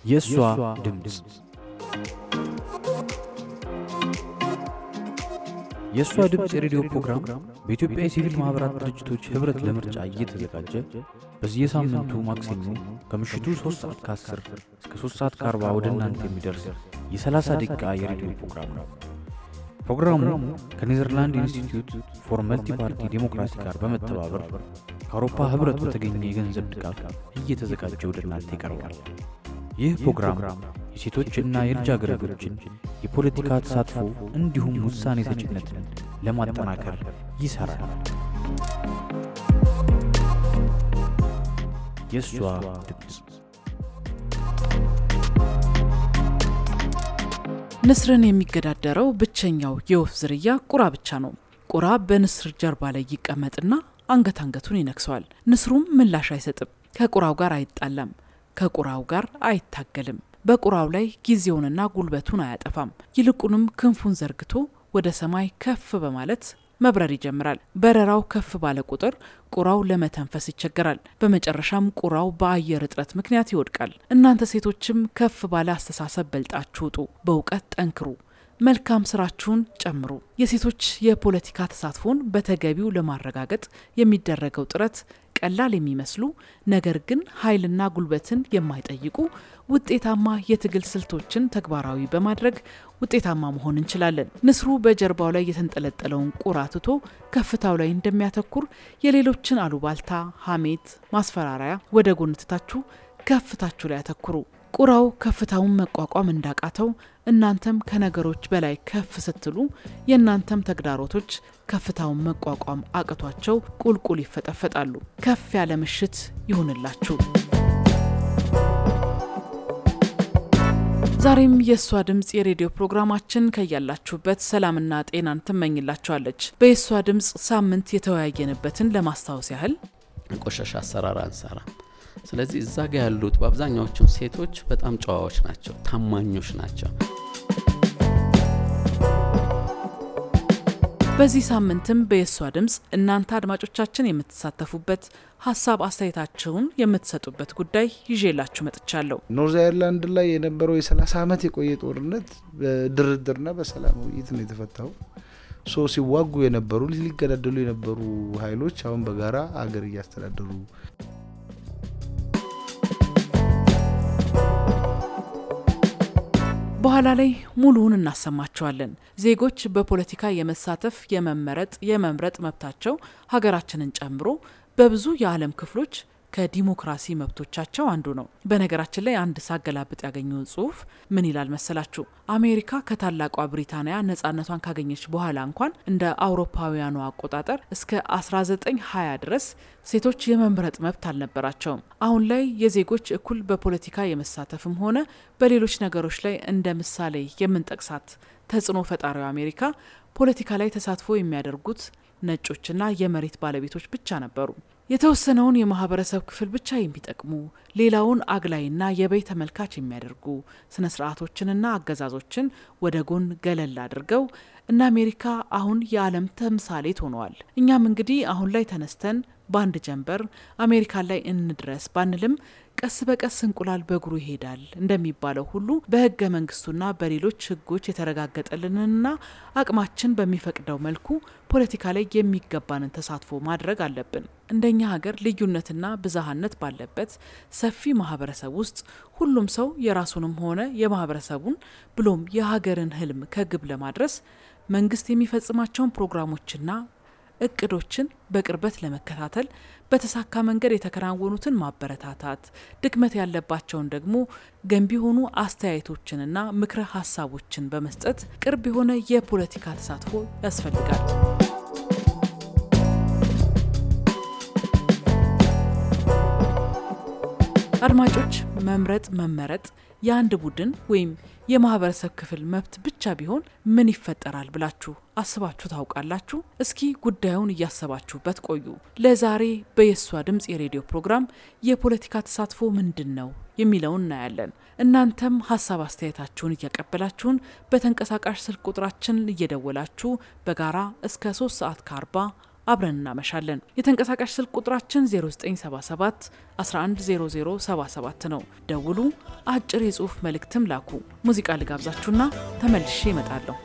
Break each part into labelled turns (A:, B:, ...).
A: የእሷ ድምፅ የእሷ ድምፅ የሬዲዮ ፕሮግራም በኢትዮጵያ የሲቪል ማኅበራት ድርጅቶች ኅብረት ለምርጫ እየተዘጋጀ በየሳምንቱ ማክሰኞ ከምሽቱ 3 ሰዓት ከ10 እስከ 3 ሰዓት ከ40 ወደ እናንተ የሚደርስ የ30 ደቂቃ የሬዲዮ ፕሮግራም ነው። ፕሮግራሙ ከኔዘርላንድ ኢንስቲትዩት ፎር መልቲ ፓርቲ ዴሞክራሲ ጋር በመተባበር ከአውሮፓ ኅብረት በተገኘ የገንዘብ ድጋፍ እየተዘጋጀ ወደ እናንተ ይቀርባል። ይህ ፕሮግራም የሴቶችና የልጃገረዶችን የፖለቲካ ተሳትፎ እንዲሁም ውሳኔ ሰጭነትን ለማጠናከር ይሠራል። የእሷ ድምፅ
B: ንስርን የሚገዳደረው ብቸኛው የወፍ ዝርያ ቁራ ብቻ ነው። ቁራ በንስር ጀርባ ላይ ይቀመጥና አንገት አንገቱን ይነክሰዋል። ንስሩም ምላሽ አይሰጥም። ከቁራው ጋር አይጣላም። ከቁራው ጋር አይታገልም። በቁራው ላይ ጊዜውንና ጉልበቱን አያጠፋም። ይልቁንም ክንፉን ዘርግቶ ወደ ሰማይ ከፍ በማለት መብረር ይጀምራል። በረራው ከፍ ባለ ቁጥር ቁራው ለመተንፈስ ይቸገራል። በመጨረሻም ቁራው በአየር እጥረት ምክንያት ይወድቃል። እናንተ ሴቶችም ከፍ ባለ አስተሳሰብ በልጣችሁ ውጡ፣ በእውቀት ጠንክሩ፣ መልካም ስራችሁን ጨምሩ። የሴቶች የፖለቲካ ተሳትፎን በተገቢው ለማረጋገጥ የሚደረገው ጥረት ቀላል የሚመስሉ ነገር ግን ኃይልና ጉልበትን የማይጠይቁ ውጤታማ የትግል ስልቶችን ተግባራዊ በማድረግ ውጤታማ መሆን እንችላለን። ንስሩ በጀርባው ላይ የተንጠለጠለውን ቁራ ትቶ ከፍታው ላይ እንደሚያተኩር የሌሎችን አሉባልታ፣ ሐሜት፣ ማስፈራሪያ ወደ ጎን ትታችሁ ከፍታችሁ ላይ ያተኩሩ። ቁራው ከፍታውን መቋቋም እንዳቃተው እናንተም ከነገሮች በላይ ከፍ ስትሉ የእናንተም ተግዳሮቶች ከፍታውን መቋቋም አቅቷቸው ቁልቁል ይፈጠፈጣሉ። ከፍ ያለ ምሽት ይሁንላችሁ። ዛሬም የእሷ ድምፅ የሬዲዮ ፕሮግራማችን ከያላችሁበት ሰላምና ጤናን ትመኝላችኋለች። በየእሷ ድምፅ ሳምንት የተወያየንበትን ለማስታወስ ያህል
C: ቆሻሻ አሰራር አንሰራም። ስለዚህ እዛ ጋ ያሉት በአብዛኛዎቹም ሴቶች በጣም ጨዋዎች ናቸው፣ ታማኞች ናቸው።
B: በዚህ ሳምንትም በየሷ ድምፅ እናንተ አድማጮቻችን የምትሳተፉበት ሀሳብ አስተያየታችሁን የምትሰጡበት ጉዳይ ይዤላችሁ መጥቻለሁ።
D: ኖርዝ አይርላንድ ላይ የነበረው የ30 ዓመት የቆየ ጦርነት በድርድርና በሰላም ውይይት ነው የተፈታው። ሶ ሲዋጉ የነበሩ ሊገዳደሉ የነበሩ ኃይሎች አሁን በጋራ አገር እያስተዳደሩ
B: በኋላ ላይ ሙሉውን እናሰማቸዋለን። ዜጎች በፖለቲካ የመሳተፍ የመመረጥ፣ የመምረጥ መብታቸው ሀገራችንን ጨምሮ በብዙ የዓለም ክፍሎች ከዲሞክራሲ መብቶቻቸው አንዱ ነው። በነገራችን ላይ አንድ ሳገላብጥ ያገኘውን ጽሁፍ ምን ይላል መሰላችሁ? አሜሪካ ከታላቋ ብሪታንያ ነጻነቷን ካገኘች በኋላ እንኳን እንደ አውሮፓውያኑ አቆጣጠር እስከ 1920 ድረስ ሴቶች የመምረጥ መብት አልነበራቸውም። አሁን ላይ የዜጎች እኩል በፖለቲካ የመሳተፍም ሆነ በሌሎች ነገሮች ላይ እንደ ምሳሌ የምንጠቅሳት ተጽዕኖ ፈጣሪው አሜሪካ ፖለቲካ ላይ ተሳትፎ የሚያደርጉት ነጮችና የመሬት ባለቤቶች ብቻ ነበሩ። የተወሰነውን የማህበረሰብ ክፍል ብቻ የሚጠቅሙ ሌላውን አግላይና የበይ ተመልካች የሚያደርጉ ስነ ስርዓቶችንና አገዛዞችን ወደ ጎን ገለል አድርገው እነ አሜሪካ አሁን የዓለም ተምሳሌት ሆነዋል። እኛም እንግዲህ አሁን ላይ ተነስተን በአንድ ጀንበር አሜሪካን ላይ እንድረስ ባንልም ቀስ በቀስ እንቁላል በእግሩ ይሄዳል እንደሚባለው ሁሉ በህገ መንግስቱና በሌሎች ህጎች የተረጋገጠልንና አቅማችን በሚፈቅደው መልኩ ፖለቲካ ላይ የሚገባንን ተሳትፎ ማድረግ አለብን። እንደኛ ሀገር ልዩነትና ብዝሃነት ባለበት ሰፊ ማህበረሰብ ውስጥ ሁሉም ሰው የራሱንም ሆነ የማህበረሰቡን ብሎም የሀገርን ህልም ከግብ ለማድረስ መንግስት የሚፈጽማቸውን ፕሮግራሞችና እቅዶችን በቅርበት ለመከታተል በተሳካ መንገድ የተከናወኑትን ማበረታታት፣ ድክመት ያለባቸውን ደግሞ ገንቢ የሆኑ አስተያየቶችንና ምክረ ሀሳቦችን በመስጠት ቅርብ የሆነ የፖለቲካ ተሳትፎ ያስፈልጋል። አድማጮች፣ መምረጥ መመረጥ የአንድ ቡድን ወይም የማህበረሰብ ክፍል መብት ብቻ ቢሆን ምን ይፈጠራል ብላችሁ አስባችሁ ታውቃላችሁ? እስኪ ጉዳዩን እያሰባችሁበት ቆዩ። ለዛሬ በየሷ ድምፅ የሬዲዮ ፕሮግራም የፖለቲካ ተሳትፎ ምንድን ነው የሚለውን እናያለን። እናንተም ሀሳብ አስተያየታችሁን እያቀበላችሁን በተንቀሳቃሽ ስልክ ቁጥራችን እየደወላችሁ በጋራ እስከ ሶስት ሰዓት ከአርባ አብረን እናመሻለን። የተንቀሳቃሽ ስልክ ቁጥራችን 0977 110077 ነው። ደውሉ፣ አጭር የጽሑፍ መልእክትም ላኩ። ሙዚቃ ልጋብዛችሁና ተመልሼ እመጣለሁ።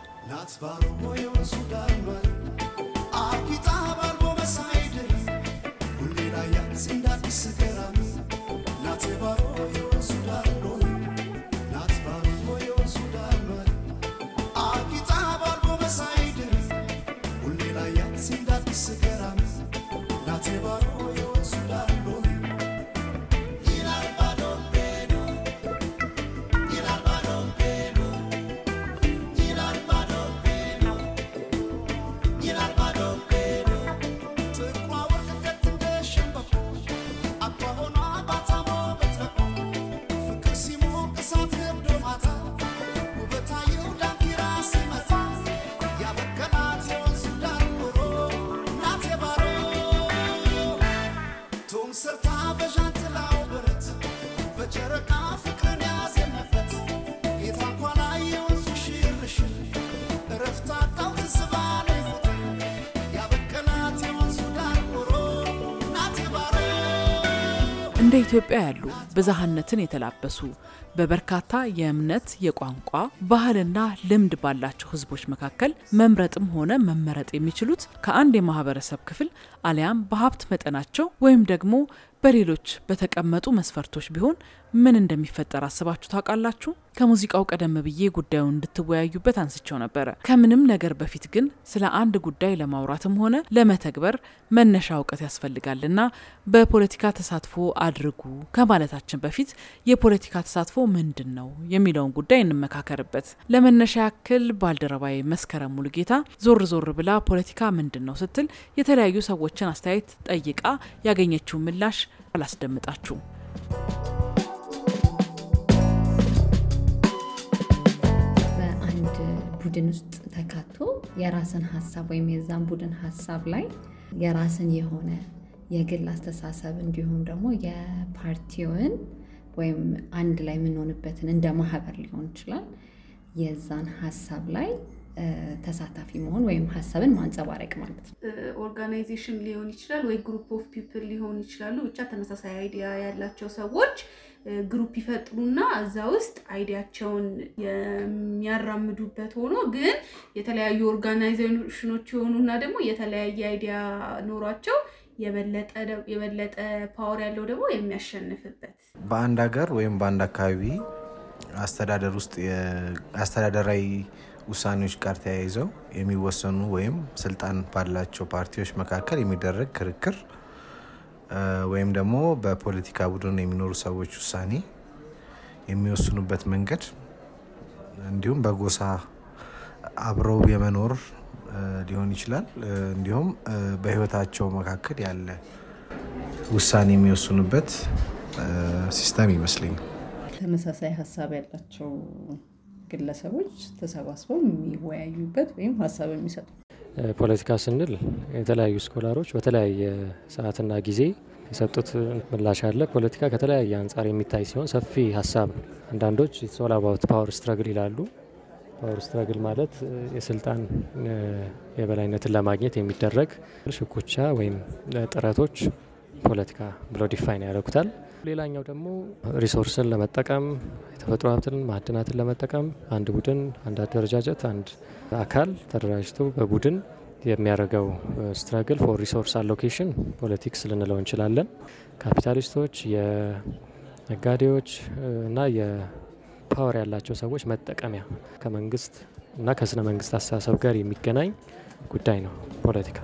B: እንደ ኢትዮጵያ ያሉ ብዝሃነትን የተላበሱ በበርካታ የእምነት፣ የቋንቋ፣ ባህልና ልምድ ባላቸው ሕዝቦች መካከል መምረጥም ሆነ መመረጥ የሚችሉት ከአንድ የማህበረሰብ ክፍል አሊያም በሀብት መጠናቸው ወይም ደግሞ በሌሎች በተቀመጡ መስፈርቶች ቢሆን ምን እንደሚፈጠር አስባችሁ ታውቃላችሁ? ከሙዚቃው ቀደም ብዬ ጉዳዩን እንድትወያዩበት አንስቸው ነበረ። ከምንም ነገር በፊት ግን ስለ አንድ ጉዳይ ለማውራትም ሆነ ለመተግበር መነሻ እውቀት ያስፈልጋልና በፖለቲካ ተሳትፎ አድርጉ ከማለታችን በፊት የፖለቲካ ተሳትፎ ምንድን ነው የሚለውን ጉዳይ እንመካከርበት። ለመነሻ ያክል ባልደረባዊ መስከረም ሙሉጌታ ዞር ዞር ብላ ፖለቲካ ምንድን ነው ስትል የተለያዩ ሰዎችን አስተያየት ጠይቃ ያገኘችውን ምላሽ አላስደምጣችሁም።
E: በአንድ ቡድን ውስጥ ተካቶ የራስን ሀሳብ ወይም የዛን ቡድን ሀሳብ ላይ የራስን የሆነ የግል አስተሳሰብ እንዲሁም ደግሞ የፓርቲውን ወይም አንድ ላይ የምንሆንበትን እንደ ማህበር ሊሆን ይችላል የዛን ሀሳብ ላይ ተሳታፊ መሆን ወይም ሀሳብን ማንጸባረቅ ማለት ነው።
F: ኦርጋናይዜሽን ሊሆን ይችላል ወይ ግሩፕ ኦፍ ፒፕል ሊሆን ይችላሉ። ብቻ ተመሳሳይ አይዲያ ያላቸው ሰዎች ግሩፕ ይፈጥሩና እዛ ውስጥ አይዲያቸውን የሚያራምዱበት ሆኖ ግን የተለያዩ ኦርጋናይዜሽኖች የሆኑና ደግሞ የተለያየ አይዲያ ኖሯቸው የበለጠ ፓወር ያለው ደግሞ የሚያሸንፍበት
G: በአንድ ሀገር ወይም በአንድ አካባቢ አስተዳደር ውስጥ አስተዳደራዊ ውሳኔዎች ጋር ተያይዘው የሚወሰኑ ወይም ስልጣን ባላቸው ፓርቲዎች መካከል የሚደረግ ክርክር ወይም ደግሞ በፖለቲካ ቡድን የሚኖሩ ሰዎች ውሳኔ የሚወስኑበት መንገድ እንዲሁም በጎሳ አብረው የመኖር ሊሆን ይችላል። እንዲሁም በሕይወታቸው መካከል ያለ ውሳኔ የሚወስኑበት ሲስተም ይመስለኛል።
H: ተመሳሳይ ሀሳብ ያላቸው ግለሰቦች ተሰባስበው የሚወያዩበት ወይም ሀሳብ የሚሰጡ
I: ፖለቲካ ስንል የተለያዩ ስኮላሮች በተለያየ ሰዓትና ጊዜ የሰጡት ምላሽ አለ። ፖለቲካ ከተለያየ አንጻር የሚታይ ሲሆን ሰፊ ሀሳብ ነው። አንዳንዶች ሶል አባውት ፓወር ስትረግል ይላሉ። ፓወር ስትረግል ማለት የስልጣን የበላይነትን ለማግኘት የሚደረግ ሽኩቻ ወይም ጥረቶች ፖለቲካ ብለው ዲፋይን ያደርጉታል። ሌላኛው ደግሞ ሪሶርስን ለመጠቀም የተፈጥሮ ሀብትን ማዕድናትን ለመጠቀም አንድ ቡድን፣ አንድ አደረጃጀት፣ አንድ አካል ተደራጅቶ በቡድን የሚያደርገው ስትራግል ፎር ሪሶርስ አሎኬሽን ፖለቲክስ ልንለው እንችላለን። ካፒታሊስቶች፣ የነጋዴዎች እና የፓወር ያላቸው ሰዎች መጠቀሚያ ከመንግስት እና ከስነ መንግስት አስተሳሰብ ጋር የሚገናኝ ጉዳይ ነው ፖለቲካ።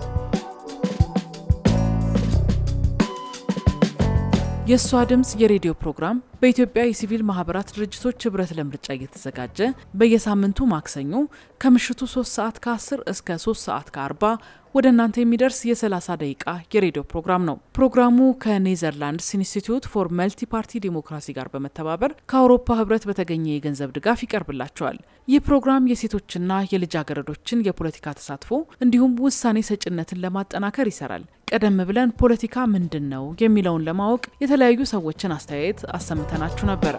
B: የእሷ ድምፅ የሬዲዮ ፕሮግራም በኢትዮጵያ የሲቪል ማህበራት ድርጅቶች ህብረት ለምርጫ እየተዘጋጀ በየሳምንቱ ማክሰኞ ከምሽቱ 3 ሰዓት ከ10 እስከ 3 ሰዓት ከ40 ወደ እናንተ የሚደርስ የ30 ደቂቃ የሬዲዮ ፕሮግራም ነው። ፕሮግራሙ ከኔዘርላንድስ ኢንስቲትዩት ፎር መልቲ ፓርቲ ዲሞክራሲ ጋር በመተባበር ከአውሮፓ ህብረት በተገኘ የገንዘብ ድጋፍ ይቀርብላቸዋል። ይህ ፕሮግራም የሴቶችና የልጃገረዶችን የፖለቲካ ተሳትፎ እንዲሁም ውሳኔ ሰጭነትን ለማጠናከር ይሰራል። ቀደም ብለን ፖለቲካ ምንድን ነው የሚለውን ለማወቅ የተለያዩ ሰዎችን አስተያየት አሰምተናችሁ ነበረ።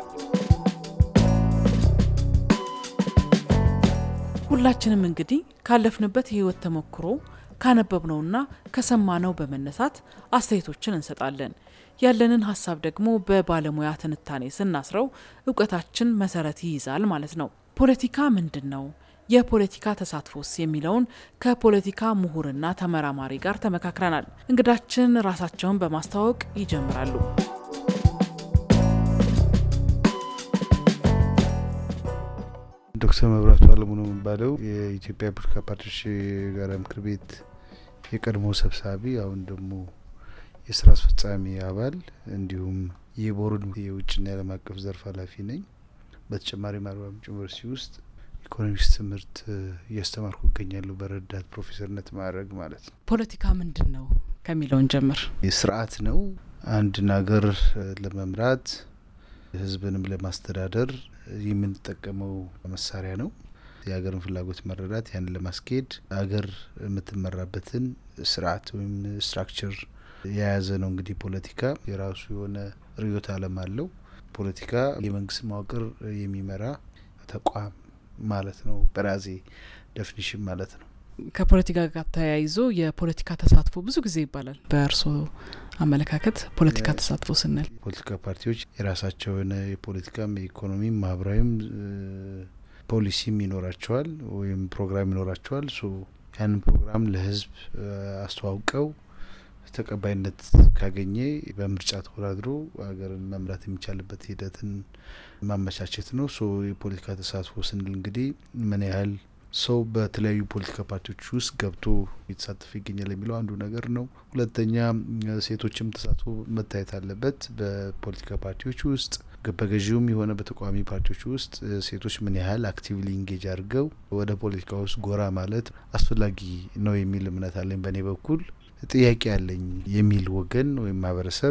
B: ሁላችንም እንግዲህ ካለፍንበት የህይወት ተሞክሮ ካነበብነውና ከሰማነው በመነሳት አስተያየቶችን እንሰጣለን። ያለንን ሀሳብ ደግሞ በባለሙያ ትንታኔ ስናስረው እውቀታችን መሰረት ይይዛል ማለት ነው። ፖለቲካ ምንድን ነው? የፖለቲካ ተሳትፎስ የሚለውን ከፖለቲካ ምሁርና ተመራማሪ ጋር ተመካክረናል። እንግዳችን ራሳቸውን በማስተዋወቅ ይጀምራሉ።
D: ዶክተር መብራቱ አለሙ ነው የሚባለው የኢትዮጵያ ፖለቲካ ፓርቲዎች የጋራ ምክር ቤት የቀድሞ ሰብሳቢ፣ አሁን ደግሞ የስራ አስፈጻሚ አባል እንዲሁም የቦርድ የውጭና የዓለም አቀፍ ዘርፍ ኃላፊ ነኝ። በተጨማሪም አርባ ምንጭ ዩኒቨርሲቲ ውስጥ ኢኮኖሚክስ ትምህርት እያስተማርኩ እገኛለሁ በረዳት ፕሮፌሰርነት ማዕረግ ማለት ነው።
B: ፖለቲካ ምንድን ነው ከሚለውን ጀምር።
D: ስርዓት ነው። አንድን ሀገር ለመምራት ህዝብንም ለማስተዳደር የምንጠቀመው መሳሪያ ነው። የሀገርን ፍላጎት መረዳት፣ ያንን ለማስኬድ ሀገር የምትመራበትን ስርዓት ወይም ስትራክቸር የያዘ ነው። እንግዲህ ፖለቲካ የራሱ የሆነ ርዕዮተ ዓለም አለው። ፖለቲካ የመንግስት መዋቅር የሚመራ ተቋም ማለት ነው። በራሴ ደፊኒሽን ማለት ነው።
B: ከፖለቲካ ጋር ተያይዞ የፖለቲካ ተሳትፎ ብዙ ጊዜ ይባላል። በእርስዎ አመለካከት ፖለቲካ ተሳትፎ ስንል
D: ፖለቲካ ፓርቲዎች የራሳቸው የሆነ የፖለቲካም የኢኮኖሚም ማህበራዊም ፖሊሲም ይኖራቸዋል ወይም ፕሮግራም ይኖራቸዋል። ሶ ያንን ፕሮግራም ለህዝብ አስተዋውቀው ተቀባይነት ካገኘ በምርጫ ተወዳድሮ ሀገርን መምራት የሚቻልበት ሂደትን ማመቻቸት ነው። ሶ የፖለቲካ ተሳትፎ ስንል እንግዲህ ምን ያህል ሰው በተለያዩ ፖለቲካ ፓርቲዎች ውስጥ ገብቶ እየተሳተፈ ይገኛል የሚለው አንዱ ነገር ነው። ሁለተኛ ሴቶችም ተሳትፎ መታየት አለበት። በፖለቲካ ፓርቲዎች ውስጥ በገዢውም የሆነ በተቃዋሚ ፓርቲዎች ውስጥ ሴቶች ምን ያህል አክቲቭሊ ኢንጌጅ አድርገው ወደ ፖለቲካ ውስጥ ጎራ ማለት አስፈላጊ ነው የሚል እምነት አለኝ። በእኔ በኩል ጥያቄ አለኝ የሚል ወገን ወይም ማህበረሰብ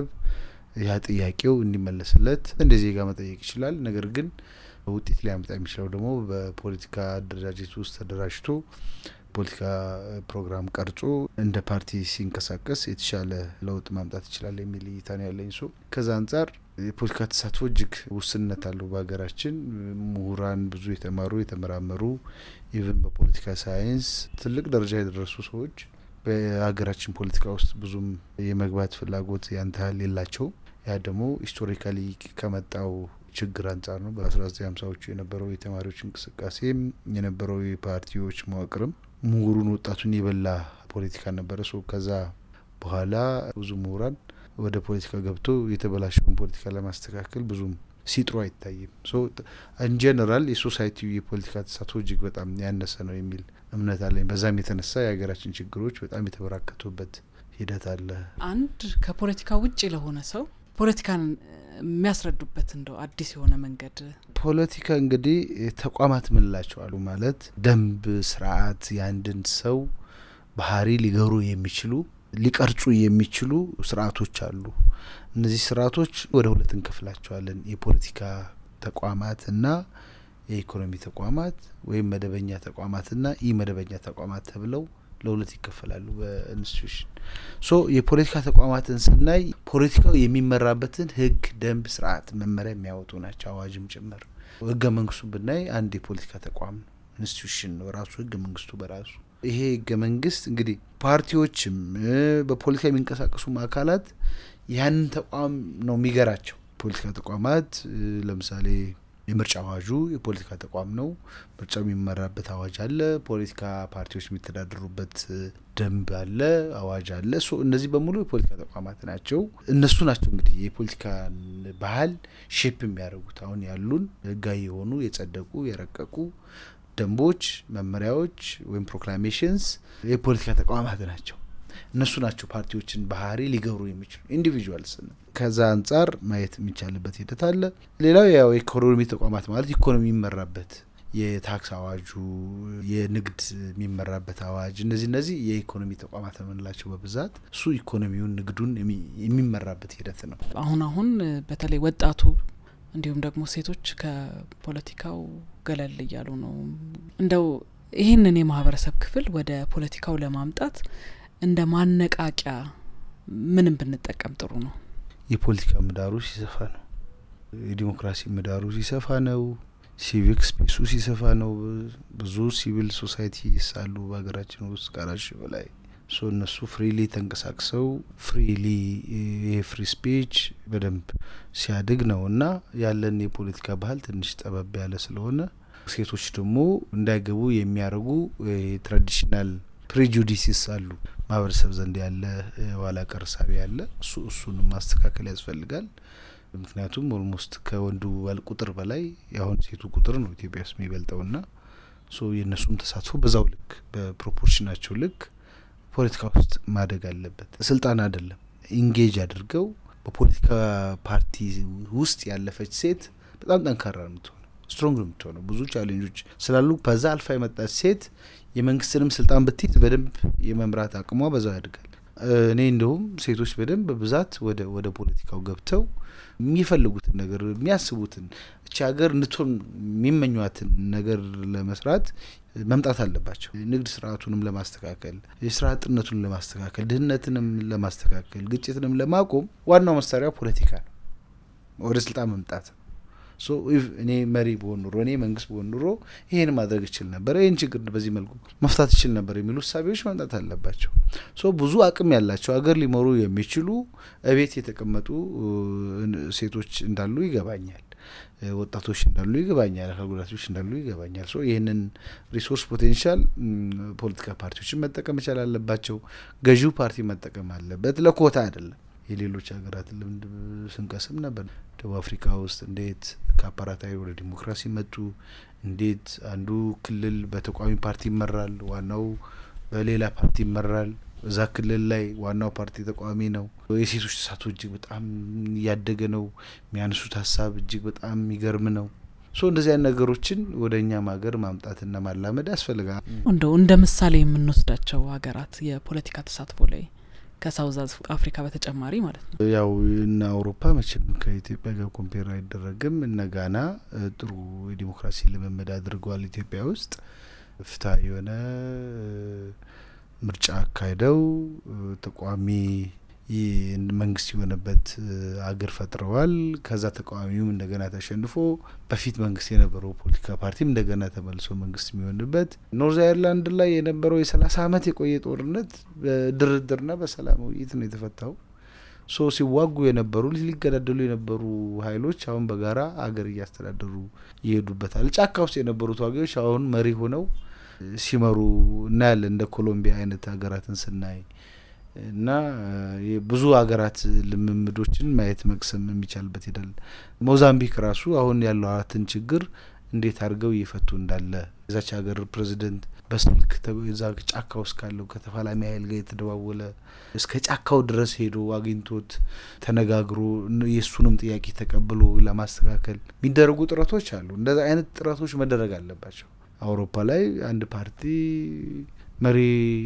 D: ያ ጥያቄው እንዲመለስለት እንደ ዜጋ መጠየቅ ይችላል። ነገር ግን ውጤት ሊያመጣ የሚችለው ደግሞ በፖለቲካ አደረጃጀት ውስጥ ተደራጅቶ ፖለቲካ ፕሮግራም ቀርጾ እንደ ፓርቲ ሲንቀሳቀስ የተሻለ ለውጥ ማምጣት ይችላል የሚል እይታ ነው ያለኝ። ሶ ከዛ አንጻር የፖለቲካ ተሳትፎ እጅግ ውስንነት አለው በሀገራችን። ምሁራን ብዙ የተማሩ የተመራመሩ ኢቨን በፖለቲካ ሳይንስ ትልቅ ደረጃ የደረሱ ሰዎች በሀገራችን ፖለቲካ ውስጥ ብዙም የመግባት ፍላጎት ያን ያህል የላቸውም። ያ ደግሞ ሂስቶሪካሊ ከመጣው ችግር አንጻር ነው። በ1950ዎቹ የነበረው የተማሪዎች እንቅስቃሴም የነበረው የፓርቲዎች መዋቅርም ምሁሩን ወጣቱን የበላ ፖለቲካ ነበረ። ሶ ከዛ በኋላ ብዙ ምሁራን ወደ ፖለቲካ ገብቶ የተበላሸውን ፖለቲካ ለማስተካከል ብዙም ሲጥሩ አይታይም። ሶ ኢንጀነራል የሶሳይቲው የፖለቲካ ተሳትፎ እጅግ በጣም ያነሰ ነው የሚል እምነት አለኝ። በዛም የተነሳ የሀገራችን ችግሮች በጣም የተበራከቱበት ሂደት አለ።
B: አንድ ከፖለቲካ ውጭ ለሆነ ሰው ፖለቲካን የሚያስረዱበት እንደው አዲስ የሆነ መንገድ
D: ፖለቲካ እንግዲህ ተቋማት ምንላቸው አሉ ማለት ደንብ፣ ስርዓት የአንድን ሰው ባህሪ ሊገሩ የሚችሉ ሊቀርጹ የሚችሉ ስርዓቶች አሉ። እነዚህ ስርዓቶች ወደ ሁለት እንከፍላቸዋለን። የፖለቲካ ተቋማት እና የኢኮኖሚ ተቋማት ወይም መደበኛ ተቋማትና ኢ መደበኛ ተቋማት ተብለው ለሁለት ይከፈላሉ በኢንስቲቱሽን። ሶ የፖለቲካ ተቋማትን ስናይ ፖለቲካው የሚመራበትን ህግ፣ ደንብ፣ ስርዓት፣ መመሪያ የሚያወጡ ናቸው፣ አዋጅም ጭምር። ህገ መንግስቱ ብናይ አንድ የፖለቲካ ተቋም ነው፣ ኢንስቲቱሽን ነው ራሱ ህገ መንግስቱ በራሱ። ይሄ ህገ መንግስት እንግዲህ ፓርቲዎችም በፖለቲካ የሚንቀሳቀሱም አካላት ያንን ተቋም ነው የሚገራቸው። ፖለቲካ ተቋማት ለምሳሌ የምርጫ አዋጁ የፖለቲካ ተቋም ነው። ምርጫ የሚመራበት አዋጅ አለ። ፖለቲካ ፓርቲዎች የሚተዳደሩበት ደንብ አለ፣ አዋጅ አለ። ሶ እነዚህ በሙሉ የፖለቲካ ተቋማት ናቸው። እነሱ ናቸው እንግዲህ የፖለቲካን ባህል ሼፕ የሚያደርጉት። አሁን ያሉን ህጋዊ የሆኑ የጸደቁ የረቀቁ ደንቦች፣ መመሪያዎች ወይም ፕሮክላሜሽንስ የፖለቲካ ተቋማት ናቸው። እነሱ ናቸው ፓርቲዎችን ባህሪ ሊገሩ የሚችሉ ኢንዲቪዥዋልስ ነው። ከዛ አንጻር ማየት የሚቻልበት ሂደት አለ። ሌላው ያው የኢኮኖሚ ተቋማት ማለት ኢኮኖሚ የሚመራበት የታክስ አዋጁ፣ የንግድ የሚመራበት አዋጅ፣ እነዚህ እነዚህ የኢኮኖሚ ተቋማት የምንላቸው በብዛት እሱ ኢኮኖሚውን ንግዱን የሚመራበት ሂደት ነው።
B: አሁን አሁን በተለይ ወጣቱ እንዲሁም ደግሞ ሴቶች ከፖለቲካው ገለል እያሉ ነው። እንደው ይህንን የማህበረሰብ ክፍል ወደ ፖለቲካው ለማምጣት እንደ ማነቃቂያ ምንም ብንጠቀም ጥሩ ነው?
D: የፖለቲካ ምህዳሩ ሲሰፋ ነው። የዲሞክራሲ ምህዳሩ ሲሰፋ ነው። ሲቪክ ስፔሱ ሲሰፋ ነው። ብዙ ሲቪል ሶሳይቲ ሳሉ በሀገራችን ውስጥ ከአራት ሺህ በላይ ሶ እነሱ ፍሪሊ ተንቀሳቅሰው ፍሪሊ ይሄ ፍሪ ስፒች በደንብ ሲያድግ ነው እና ያለን የፖለቲካ ባህል ትንሽ ጠበብ ያለ ስለሆነ ሴቶች ደግሞ እንዳይገቡ የሚያደርጉ ትራዲሽናል ፕሬጁዲሲስ አሉ ማህበረሰብ ዘንድ ያለ ኋላ ቀር እሳቤ ያለ እሱ እሱንም ማስተካከል ያስፈልጋል። ምክንያቱም ኦልሞስት ከወንዱ ቁጥር በላይ የአሁን ሴቱ ቁጥር ነው ኢትዮጵያ ውስጥ የሚበልጠው ና ሶ የእነሱም ተሳትፎ በዛው ልክ በፕሮፖርሽናቸው ልክ ፖለቲካ ውስጥ ማደግ አለበት። ስልጣን አይደለም ኢንጌጅ አድርገው በፖለቲካ ፓርቲ ውስጥ ያለፈች ሴት በጣም ጠንካራ ነው የምትሆነው፣ ስትሮንግ ነው የምትሆነው። ብዙ ቻሌንጆች ስላሉ በዛ አልፋ የመጣች ሴት የመንግስትንም ስልጣን ብትይዝ በደንብ የመምራት አቅሟ በዛው ያድጋል። እኔ እንደውም ሴቶች በደንብ በብዛት ወደ ወደ ፖለቲካው ገብተው የሚፈልጉትን ነገር የሚያስቡትን እቺ ሀገር እንድትሆን የሚመኟትን ነገር ለመስራት መምጣት አለባቸው። ንግድ ስርዓቱንም ለማስተካከል፣ የስራ አጥነቱን ለማስተካከል፣ ድህነትንም ለማስተካከል፣ ግጭትንም ለማቆም ዋናው መሳሪያ ፖለቲካ ነው። ወደ ስልጣን መምጣት ነው። ሶ ኢፍ እኔ መሪ በሆን ኑሮ እኔ መንግስት በሆን ኑሮ ይሄን ማድረግ እችል ነበር፣ ይህን ችግር በዚህ መልኩ መፍታት እችል ነበር የሚሉ እሳቤዎች መምጣት አለባቸው። ሶ ብዙ አቅም ያላቸው ሀገር ሊመሩ የሚችሉ እቤት የተቀመጡ ሴቶች እንዳሉ ይገባኛል። ወጣቶች እንዳሉ ይገባኛል። አካል ጉዳቶች እንዳሉ ይገባኛል። ሶ ይህንን ሪሶርስ ፖቴንሻል ፖለቲካ ፓርቲዎችን መጠቀም መቻል አለባቸው። ገዢው ፓርቲ መጠቀም አለበት። ለኮታ አይደለም። የሌሎች ሀገራት ልምድ ስንቀስም ነበር። ደቡብ አፍሪካ ውስጥ እንዴት ከአፓራታዊ ወደ ዲሞክራሲ መጡ፣ እንዴት አንዱ ክልል በተቃዋሚ ፓርቲ ይመራል፣ ዋናው በሌላ ፓርቲ ይመራል። እዛ ክልል ላይ ዋናው ፓርቲ ተቃዋሚ ነው። የሴቶች ተሳትፎ እጅግ በጣም እያደገ ነው። የሚያነሱት ሀሳብ እጅግ በጣም የሚገርም ነው። ሶ እንደዚህ አይነት ነገሮችን ወደ እኛም ሀገር ማምጣትና ማላመድ ያስፈልጋል።
B: እንደው እንደ ምሳሌ የምንወስዳቸው ሀገራት የፖለቲካ ተሳትፎ ላይ ከሳውዝ አፍሪካ በተጨማሪ ማለት ነው።
D: ያው እነ አውሮፓ መቼም ከኢትዮጵያ ጋር ኮምፔር አይደረግም። እነ ጋና ጥሩ የዲሞክራሲ ልምምድ አድርገዋል። ኢትዮጵያ ውስጥ ፍትሀ የሆነ ምርጫ አካሂደው ተቃዋሚ መንግስት የሆነበት አገር ፈጥረዋል። ከዛ ተቃዋሚውም እንደገና ተሸንፎ በፊት መንግስት የነበረው ፖለቲካ ፓርቲም እንደገና ተመልሶ መንግስት የሚሆንበት ኖርዝ አይርላንድ ላይ የነበረው የሰላሳ አመት የቆየ ጦርነት በድርድርና በሰላም ውይይት ነው የተፈታው። ሶ ሲዋጉ የነበሩ ሊገዳደሉ የነበሩ ሀይሎች አሁን በጋራ አገር እያስተዳደሩ ይሄዱበታል። ጫካ ውስጥ የነበሩ ተዋጊዎች አሁን መሪ ሆነው ሲመሩ እናያለን። እንደ ኮሎምቢያ አይነት ሀገራትን ስናይ እና ብዙ ሀገራት ልምምዶችን ማየት መቅሰም የሚቻልበት ሄዳል። ሞዛምቢክ ራሱ አሁን ያለዋትን ችግር እንዴት አድርገው እየፈቱ እንዳለ የዛች ሀገር ፕሬዚደንት በስልክ እዛ ጫካ ውስጥ ካለው ከተፋላሚ ሀይል ጋር የተደዋወለ እስከ ጫካው ድረስ ሄዶ አግኝቶት ተነጋግሮ የእሱንም ጥያቄ ተቀብሎ ለማስተካከል የሚደረጉ ጥረቶች አሉ። እንደዚ አይነት ጥረቶች መደረግ አለባቸው። አውሮፓ ላይ አንድ ፓርቲ መሪ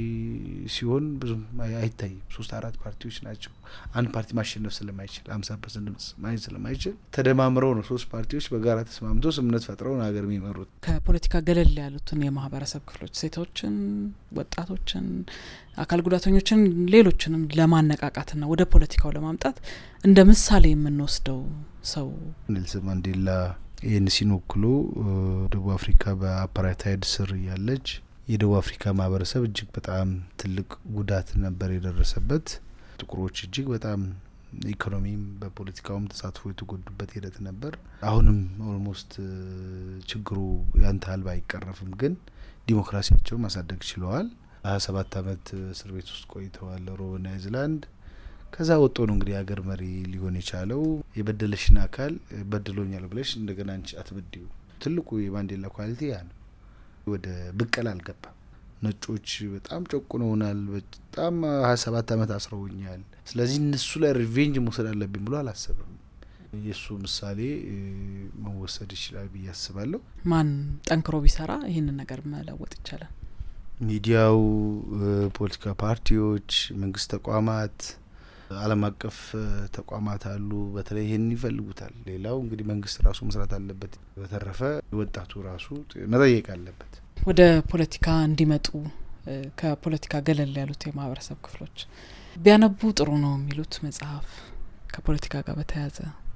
D: ሲሆን ብዙም አይታይም። ሶስት አራት ፓርቲዎች ናቸው። አንድ ፓርቲ ማሸነፍ ስለማይችል ሀምሳ ፐርሰንት ድምጽ ማግኘት ስለማይችል ተደማምረው ነው ሶስት ፓርቲዎች በጋራ ተስማምተው ስምምነት ፈጥረው ነው ሀገር የሚመሩት።
B: ከፖለቲካ ገለል ያሉትን የማህበረሰብ ክፍሎች ሴቶችን፣ ወጣቶችን፣ አካል ጉዳተኞችን፣ ሌሎችንም ለማነቃቃትና ወደ ፖለቲካው ለማምጣት እንደ ምሳሌ የምንወስደው ሰው
D: ኔልሰን ማንዴላ ኤንሲን ወክሎ ደቡብ አፍሪካ በአፓርታይድ ስር እያለች የደቡብ አፍሪካ ማህበረሰብ እጅግ በጣም ትልቅ ጉዳት ነበር የደረሰበት። ጥቁሮች እጅግ በጣም ኢኮኖሚም በፖለቲካውም ተሳትፎ የተጎዱበት ሂደት ነበር። አሁንም ኦልሞስት ችግሩ ያንተ ያህል ባይቀረፍም ግን ዲሞክራሲያቸው ማሳደግ ችለዋል። ሀያ ሰባት አመት እስር ቤት ውስጥ ቆይተዋል ሮበን አይዝላንድ። ከዛ ወጦ ነው እንግዲህ የሀገር መሪ ሊሆን የቻለው። የበደለሽን አካል በድሎኛል ብለሽ እንደገና አንቺ አትበድዩ። ትልቁ የማንዴላ ኳሊቲ ያ ነው። ወደ ብቀል አልገባም። ነጮች በጣም ጨቁነውናል፣ በጣም ሀያ ሰባት አመት አስረውኛል። ስለዚህ እነሱ ላይ ሪቬንጅ መውሰድ አለብኝ ብሎ አላሰብም። የእሱ ምሳሌ መወሰድ ይችላል ብዬ አስባለሁ።
B: ማን ጠንክሮ ቢሰራ ይህንን ነገር መለወጥ ይቻላል?
D: ሚዲያው፣ ፖለቲካ ፓርቲዎች፣ መንግስት ተቋማት ዓለም አቀፍ ተቋማት አሉ። በተለይ ይህን ይፈልጉታል። ሌላው እንግዲህ መንግስት ራሱ መስራት አለበት። በተረፈ ወጣቱ ራሱ መጠየቅ አለበት።
B: ወደ ፖለቲካ እንዲመጡ ከፖለቲካ ገለል ያሉት የማህበረሰብ ክፍሎች ቢያነቡ ጥሩ ነው የሚሉት መጽሐፍ ከፖለቲካ ጋር በተያያዘ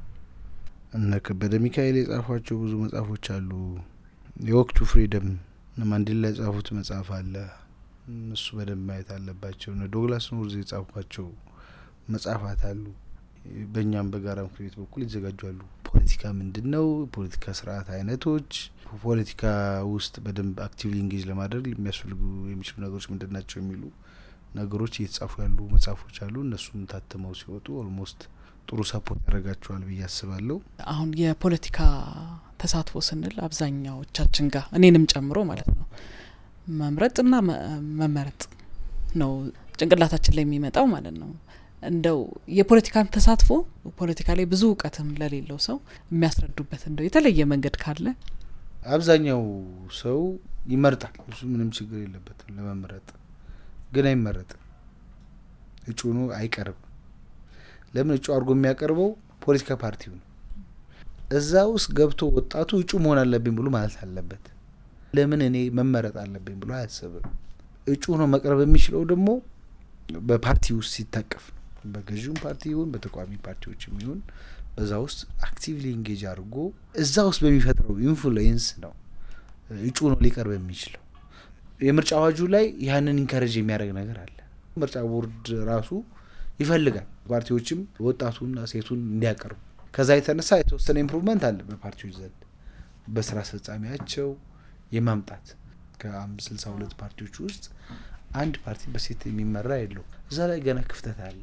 D: እነ ከበደ ሚካኤል የጻፏቸው ብዙ መጽሐፎች አሉ። የወቅቱ ፍሪደም ማንዴላ የጻፉት መጽሐፍ አለ። እሱ በደንብ ማየት አለባቸው። እነ ዶግላስ ኖርዝ የጻፏቸው መጽሐፋት አሉ። በእኛም በጋራ ምክር ቤት በኩል ይዘጋጃሉ። ፖለቲካ ምንድን ነው? ፖለቲካ ስርዓት አይነቶች፣ ፖለቲካ ውስጥ በደንብ አክቲቭሊ ኢንጌጅ ለማድረግ የሚያስፈልጉ የሚችሉ ነገሮች ምንድን ናቸው የሚሉ ነገሮች እየተጻፉ ያሉ መጽሐፎች አሉ። እነሱም ታትመው ሲወጡ ኦልሞስት ጥሩ ሰፖርት ያደርጋቸዋል ብዬ አስባለሁ።
B: አሁን የፖለቲካ ተሳትፎ ስንል አብዛኛዎቻችን ጋር እኔንም ጨምሮ ማለት ነው መምረጥና መመረጥ ነው ጭንቅላታችን ላይ የሚመጣው ማለት ነው። እንደው የፖለቲካን ተሳትፎ ፖለቲካ ላይ ብዙ እውቀትም ለሌለው ሰው የሚያስረዱበት እንደው የተለየ መንገድ ካለ
D: አብዛኛው ሰው ይመርጣል። እሱ ምንም ችግር የለበትም ለመምረጥ፣ ግን አይመረጥም። እጩ ሆኖ አይቀርብም። ለምን እጩ አድርጎ የሚያቀርበው ፖለቲካ ፓርቲው ነው። እዛ ውስጥ ገብቶ ወጣቱ እጩ መሆን አለብኝ ብሎ ማለት አለበት። ለምን እኔ መመረጥ አለብኝ ብሎ አያስብም። እጩ ሆኖ መቅረብ የሚችለው ደግሞ በፓርቲ ውስጥ ሲታቀፍ ነው። በገዢውም ፓርቲ ይሁን በተቃዋሚ ፓርቲዎች ይሁን በዛ ውስጥ አክቲቭሊ ኢንጌጅ አድርጎ እዛ ውስጥ በሚፈጥረው ኢንፍሉዌንስ ነው እጩ ነው ሊቀርብ የሚችለው። የምርጫ አዋጁ ላይ ያንን ኢንከረጅ የሚያደርግ ነገር አለ። ምርጫ ቦርድ ራሱ ይፈልጋል ፓርቲዎችም ወጣቱና ሴቱን እንዲያቀርቡ። ከዛ የተነሳ የተወሰነ ኢምፕሩቭመንት አለ በፓርቲዎች ዘንድ በስራ አስፈጻሚያቸው የማምጣት ከስልሳ ሁለት ፓርቲዎች ውስጥ አንድ ፓርቲ በሴት የሚመራ የለው። እዛ ላይ ገና ክፍተት አለ።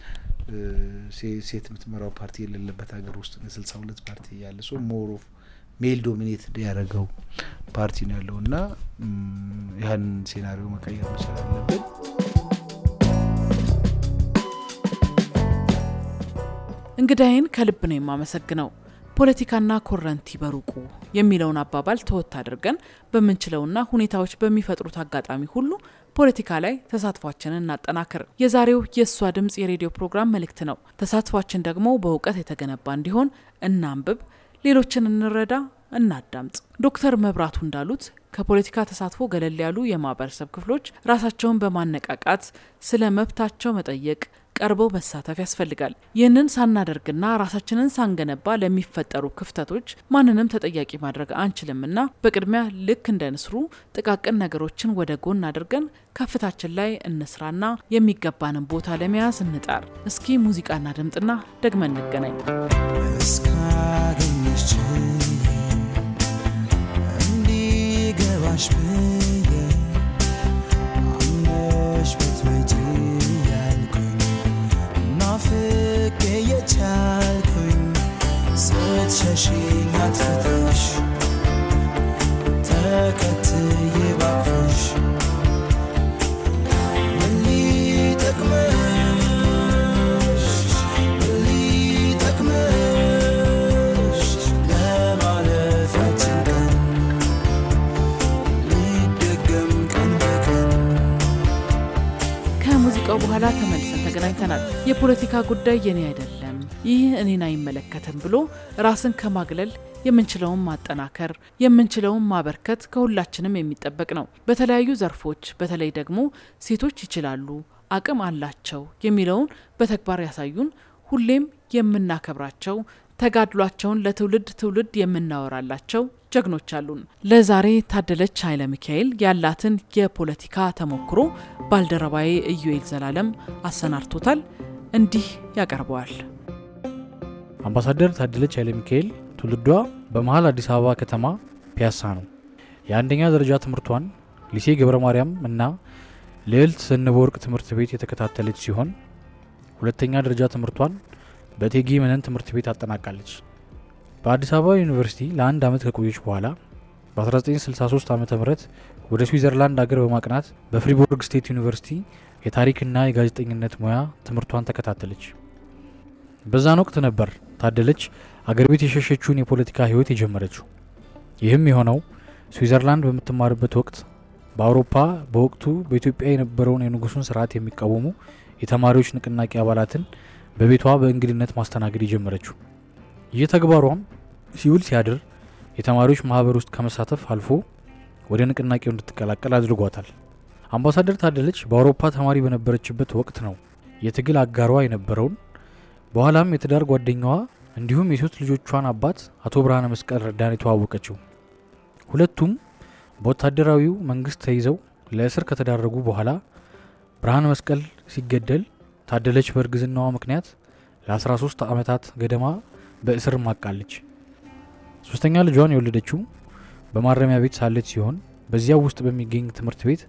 D: ሴት የምትመራው ፓርቲ የሌለበት ሀገር ውስጥ ስልሳ ሁለት ፓርቲ ያለ ሰው ሞር ኦፍ ሜል ዶሚኔትድ ያደረገው ፓርቲ ነው ያለው እና ያንን ሴናሪዮ መቀየር መቻል አለብን።
B: እንግዳይን ከልብ ነው የማመሰግነው። ፖለቲካና ኮረንቲ በሩቁ የሚለውን አባባል ተወት አድርገን በምንችለውና ሁኔታዎች በሚፈጥሩት አጋጣሚ ሁሉ ፖለቲካ ላይ ተሳትፏችንን እናጠናክር። የዛሬው የእሷ ድምፅ የሬዲዮ ፕሮግራም መልእክት ነው። ተሳትፏችን ደግሞ በእውቀት የተገነባ እንዲሆን እናንብብ፣ ሌሎችን እንረዳ፣ እናዳምጥ። ዶክተር መብራቱ እንዳሉት ከፖለቲካ ተሳትፎ ገለል ያሉ የማህበረሰብ ክፍሎች ራሳቸውን በማነቃቃት ስለ መብታቸው መጠየቅ ቀርበው መሳተፍ ያስፈልጋል። ይህንን ሳናደርግና ራሳችንን ሳንገነባ ለሚፈጠሩ ክፍተቶች ማንንም ተጠያቂ ማድረግ አንችልምና በቅድሚያ ልክ እንደ ንስሩ ጥቃቅን ነገሮችን ወደ ጎን አድርገን ከፍታችን ላይ እንስራና የሚገባንን ቦታ ለመያዝ እንጣር። እስኪ ሙዚቃና ድምጥና ደግመን እንገናኝ።
J: እስካገኘሽ እንዲገባሽ ብዬ አምነሽ ብትመጪ ያልኩኝ ናፍቄ የቻልኩኝ ስትሸሽኝ አጥፍተሽ ተከትዬ ባክሽ ምን ሊጠቅመሽ ምን ሊጠቅመሽ ለማለፋችን ቀን ሊደገም ቀን በቀን
B: ከሙዚቃው በኋላ ተመልሰን ተገናኝተናል። የፖለቲካ ጉዳይ የኔ አይደለም፣ ይህ እኔን አይመለከትም ብሎ ራስን ከማግለል የምንችለውን ማጠናከር የምንችለውን ማበርከት ከሁላችንም የሚጠበቅ ነው። በተለያዩ ዘርፎች በተለይ ደግሞ ሴቶች ይችላሉ፣ አቅም አላቸው የሚለውን በተግባር ያሳዩን ሁሌም የምናከብራቸው ተጋድሏቸውን ለትውልድ ትውልድ የምናወራላቸው ጀግኖች አሉን። ለዛሬ ታደለች ኃይለ ሚካኤል ያላትን የፖለቲካ ተሞክሮ ባልደረባዬ ኢዩኤል ዘላለም አሰናድቶታል። እንዲህ ያቀርበዋል።
A: አምባሳደር ታደለች ኃይለ ሚካኤል ትውልዷ በመሀል አዲስ አበባ ከተማ ፒያሳ ነው። የአንደኛ ደረጃ ትምህርቷን ሊሴ ገብረ ማርያም እና ልዕልት ዘነበ ወርቅ ትምህርት ቤት የተከታተለች ሲሆን ሁለተኛ ደረጃ ትምህርቷን በእቴጌ መነን ትምህርት ቤት አጠናቃለች። በአዲስ አበባ ዩኒቨርሲቲ ለአንድ ዓመት ከቆየች በኋላ በ1963 ዓ ም ወደ ስዊዘርላንድ አገር በማቅናት በፍሪቦርግ ስቴት ዩኒቨርሲቲ የታሪክና የጋዜጠኝነት ሙያ ትምህርቷን ተከታተለች። በዛን ወቅት ነበር ታደለች አገር ቤት የሸሸችውን የፖለቲካ ህይወት የጀመረችው። ይህም የሆነው ስዊዘርላንድ በምትማርበት ወቅት በአውሮፓ በወቅቱ በኢትዮጵያ የነበረውን የንጉሱን ስርዓት የሚቃወሙ የተማሪዎች ንቅናቄ አባላትን በቤቷ በእንግድነት ማስተናገድ የጀመረችው። ይህ ተግባሯም ሲውል ሲያድር የተማሪዎች ማህበር ውስጥ ከመሳተፍ አልፎ ወደ ንቅናቄው እንድትቀላቀል አድርጓታል። አምባሳደር ታደለች በአውሮፓ ተማሪ በነበረችበት ወቅት ነው የትግል አጋሯ የነበረውን በኋላም የትዳር ጓደኛዋ እንዲሁም የሶስት ልጆቿን አባት አቶ ብርሃነ መስቀል ረዳን የተዋወቀችው። ሁለቱም በወታደራዊው መንግስት ተይዘው ለእስር ከተዳረጉ በኋላ ብርሃነ መስቀል ሲገደል ታደለች በእርግዝናዋ ምክንያት ለ13 ዓመታት ገደማ በእስር ማቃለች። ሶስተኛ ልጇን የወለደችው በማረሚያ ቤት ሳለች ሲሆን በዚያው ውስጥ በሚገኝ ትምህርት ቤት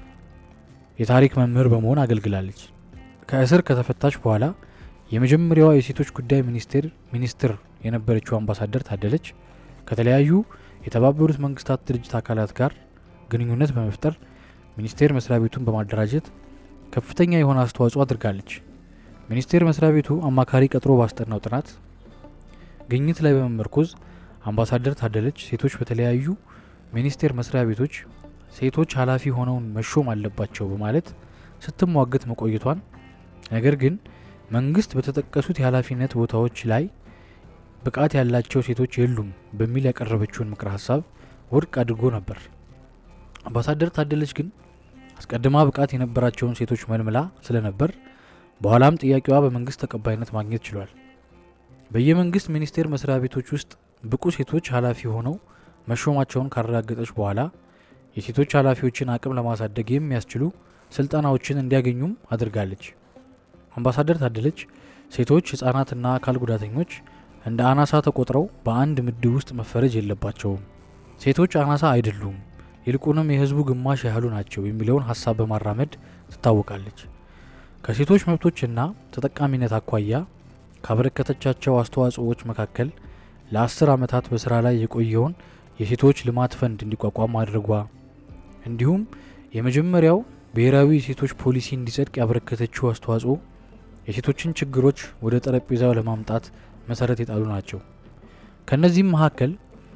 A: የታሪክ መምህር በመሆን አገልግላለች። ከእስር ከተፈታች በኋላ የመጀመሪያዋ የሴቶች ጉዳይ ሚኒስቴር ሚኒስትር የነበረችው አምባሳደር ታደለች ከተለያዩ የተባበሩት መንግስታት ድርጅት አካላት ጋር ግንኙነት በመፍጠር ሚኒስቴር መስሪያ ቤቱን በማደራጀት ከፍተኛ የሆነ አስተዋጽኦ አድርጋለች። ሚኒስቴር መስሪያ ቤቱ አማካሪ ቀጥሮ ባስጠናው ጥናት ግኝት ላይ በመመርኮዝ አምባሳደር ታደለች ሴቶች በተለያዩ ሚኒስቴር መስሪያ ቤቶች ሴቶች ኃላፊ ሆነውን መሾም አለባቸው በማለት ስትሟገት መቆየቷን ነገር ግን መንግስት በተጠቀሱት የኃላፊነት ቦታዎች ላይ ብቃት ያላቸው ሴቶች የሉም በሚል ያቀረበችውን ምክረ ሀሳብ ውድቅ አድርጎ ነበር። አምባሳደር ታደለች ግን አስቀድማ ብቃት የነበራቸውን ሴቶች መልምላ ስለነበር በኋላም ጥያቄዋ በመንግስት ተቀባይነት ማግኘት ችሏል። በየመንግስት ሚኒስቴር መስሪያ ቤቶች ውስጥ ብቁ ሴቶች ኃላፊ ሆነው መሾማቸውን ካረጋገጠች በኋላ የሴቶች ኃላፊዎችን አቅም ለማሳደግ የሚያስችሉ ስልጠናዎችን እንዲያገኙም አድርጋለች። አምባሳደር ታደለች ሴቶች፣ ህጻናትና አካል ጉዳተኞች እንደ አናሳ ተቆጥረው በአንድ ምድብ ውስጥ መፈረጅ የለባቸውም፣ ሴቶች አናሳ አይደሉም፣ ይልቁንም የህዝቡ ግማሽ ያህሉ ናቸው የሚለውን ሀሳብ በማራመድ ትታወቃለች። ከሴቶች መብቶችና ተጠቃሚነት አኳያ ካበረከተቻቸው አስተዋጽኦዎች መካከል ለአስር ዓመታት በስራ ላይ የቆየውን የሴቶች ልማት ፈንድ እንዲቋቋም ማድረጓ እንዲሁም የመጀመሪያው ብሔራዊ የሴቶች ፖሊሲ እንዲጸድቅ ያበረከተችው አስተዋጽኦ የሴቶችን ችግሮች ወደ ጠረጴዛው ለማምጣት መሰረት የጣሉ ናቸው። ከእነዚህም መካከል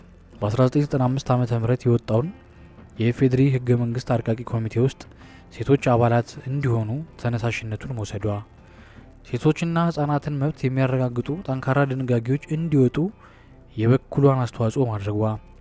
A: በ1995 ዓ ም የወጣውን የኢፌዴሪ ህገ መንግስት አርቃቂ ኮሚቴ ውስጥ ሴቶች አባላት እንዲሆኑ ተነሳሽነቱን መውሰዷ፣ ሴቶችና ህጻናትን መብት የሚያረጋግጡ ጠንካራ ድንጋጌዎች እንዲወጡ የበኩሏን አስተዋጽኦ ማድረጓ፣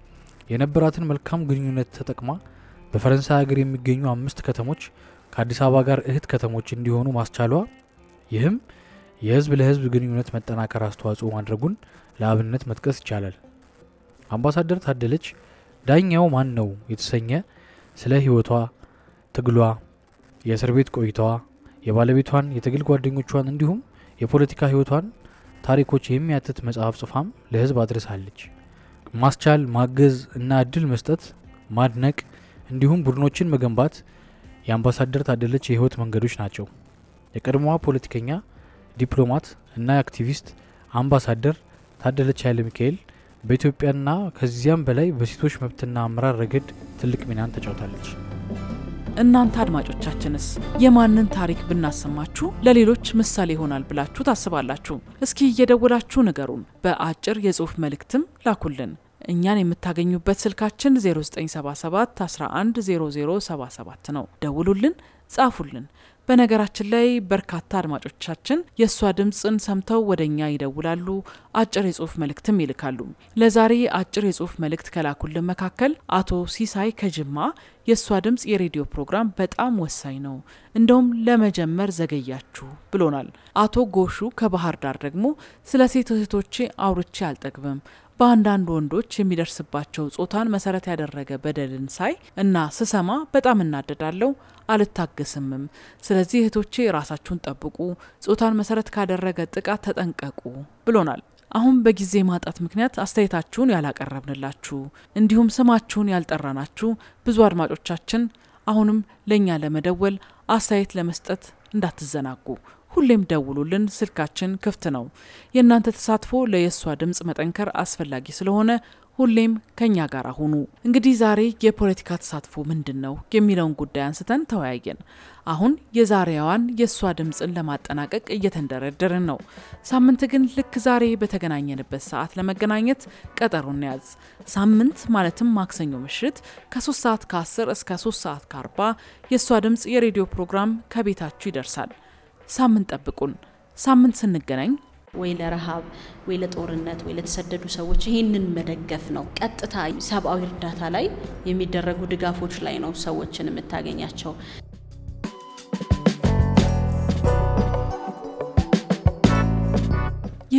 A: የነበራትን መልካም ግንኙነት ተጠቅማ በፈረንሳይ ሀገር የሚገኙ አምስት ከተሞች ከአዲስ አበባ ጋር እህት ከተሞች እንዲሆኑ ማስቻሏ፣ ይህም የህዝብ ለህዝብ ግንኙነት መጠናከር አስተዋጽኦ ማድረጉን ለአብነት መጥቀስ ይቻላል። አምባሳደር ታደለች ዳኛው ማን ነው የተሰኘ ስለ ህይወቷ፣ ትግሏ፣ የእስር ቤት ቆይታዋ፣ የባለቤቷን የትግል ጓደኞቿን እንዲሁም የፖለቲካ ህይወቷን ታሪኮች የሚያትት መጽሐፍ ጽፋም ለህዝብ አድርሳለች። ማስቻል፣ ማገዝ እና እድል መስጠት፣ ማድነቅ እንዲሁም ቡድኖችን መገንባት የአምባሳደር ታደለች የህይወት መንገዶች ናቸው። የቀድሞዋ ፖለቲከኛ፣ ዲፕሎማት እና አክቲቪስት አምባሳደር ታደለች ኃይለ ሚካኤል በኢትዮጵያና ከዚያም በላይ በሴቶች መብትና አመራር ረገድ ትልቅ ሚናን ተጫውታለች።
B: እናንተ አድማጮቻችንስ የማንን ታሪክ ብናሰማችሁ ለሌሎች ምሳሌ ይሆናል ብላችሁ ታስባላችሁ? እስኪ እየደወላችሁ ንገሩን። በአጭር የጽሁፍ መልእክትም ላኩልን። እኛን የምታገኙበት ስልካችን 0977 11 0077 ነው። ደውሉልን፣ ጻፉልን። በነገራችን ላይ በርካታ አድማጮቻችን የእሷ ድምፅን ሰምተው ወደ እኛ ይደውላሉ፣ አጭር የጽሁፍ መልእክትም ይልካሉ። ለዛሬ አጭር የጽሁፍ መልእክት ከላኩልን መካከል አቶ ሲሳይ ከጅማ የእሷ ድምፅ የሬዲዮ ፕሮግራም በጣም ወሳኝ ነው፣ እንደውም ለመጀመር ዘገያችሁ ብሎናል። አቶ ጎሹ ከባህር ዳር ደግሞ ስለ ሴት እህቶቼ አውርቼ አልጠግብም በአንዳንድ ወንዶች የሚደርስባቸው ጾታን መሰረት ያደረገ በደልን ሳይ እና ስሰማ በጣም እናደዳለው፣ አልታገስምም። ስለዚህ እህቶቼ ራሳችሁን ጠብቁ፣ ጾታን መሰረት ካደረገ ጥቃት ተጠንቀቁ ብሎናል። አሁን በጊዜ ማጣት ምክንያት አስተያየታችሁን ያላቀረብንላችሁ እንዲሁም ስማችሁን ያልጠራናችሁ ብዙ አድማጮቻችን አሁንም ለእኛ ለመደወል አስተያየት ለመስጠት እንዳትዘናጉ። ሁሌም ደውሉልን፣ ስልካችን ክፍት ነው። የእናንተ ተሳትፎ ለየሷ ድምፅ መጠንከር አስፈላጊ ስለሆነ ሁሌም ከኛ ጋር ሁኑ። እንግዲህ ዛሬ የፖለቲካ ተሳትፎ ምንድን ነው የሚለውን ጉዳይ አንስተን ተወያየን። አሁን የዛሬዋን የእሷ ድምፅን ለማጠናቀቅ እየተንደረደርን ነው። ሳምንት ግን ልክ ዛሬ በተገናኘንበት ሰዓት ለመገናኘት ቀጠሮ እንያዝ። ሳምንት ማለትም ማክሰኞ ምሽት ከ3 ሰዓት ከ10 እስከ 3 ሰዓት ከ40 የእሷ ድምፅ የሬዲዮ ፕሮግራም ከቤታችሁ ይደርሳል። ሳምንት ጠብቁን። ሳምንት ስንገናኝ
K: ወይ ለረሃብ ወይ ለጦርነት ወይ ለተሰደዱ ሰዎች ይህንን መደገፍ ነው። ቀጥታ ሰብአዊ እርዳታ ላይ የሚደረጉ ድጋፎች ላይ ነው ሰዎችን የምታገኛቸው።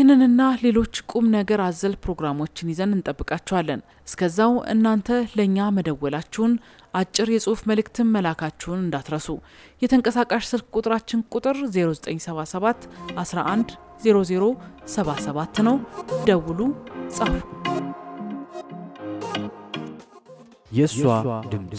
B: ይህንንና ሌሎች ቁም ነገር አዘል ፕሮግራሞችን ይዘን እንጠብቃችኋለን። እስከዛው እናንተ ለእኛ መደወላችሁን፣ አጭር የጽሁፍ መልእክትን መላካችሁን እንዳትረሱ። የተንቀሳቃሽ ስልክ ቁጥራችን ቁጥር 0977 11 0077 ነው። ደውሉ፣ ጻፉ።
A: የእሷ ድምፅ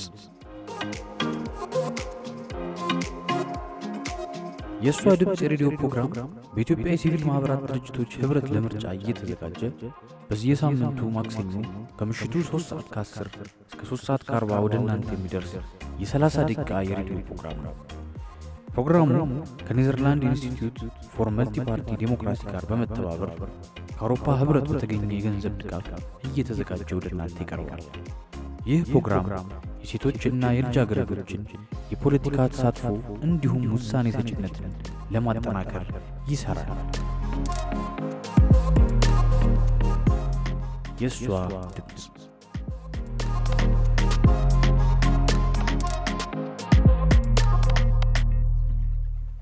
A: የእሷ ድምፅ የሬዲዮ ፕሮግራም በኢትዮጵያ የሲቪል ማኅበራት ድርጅቶች ኅብረት ለምርጫ እየተዘጋጀ በየሳምንቱ ማክሰኞ ከምሽቱ 3 ሰዓት ከ10 እስከ 3 ሰዓት ከ40 ወደ እናንተ የሚደርስ የ30 ደቂቃ የሬዲዮ ፕሮግራም ነው። ፕሮግራሙ ከኔዘርላንድ ኢንስቲትዩት ፎር መልቲ ፓርቲ ዴሞክራሲ ጋር በመተባበር ከአውሮፓ ኅብረት በተገኘ የገንዘብ ድጋፍ እየተዘጋጀ ወደ እናንተ ይቀርባል። ይህ ፕሮግራም የሴቶችና የልጃገረዶችን የፖለቲካ ተሳትፎ እንዲሁም ውሳኔ ሰጭነትን ለማጠናከር ይሠራል። የእሷ ድምፅ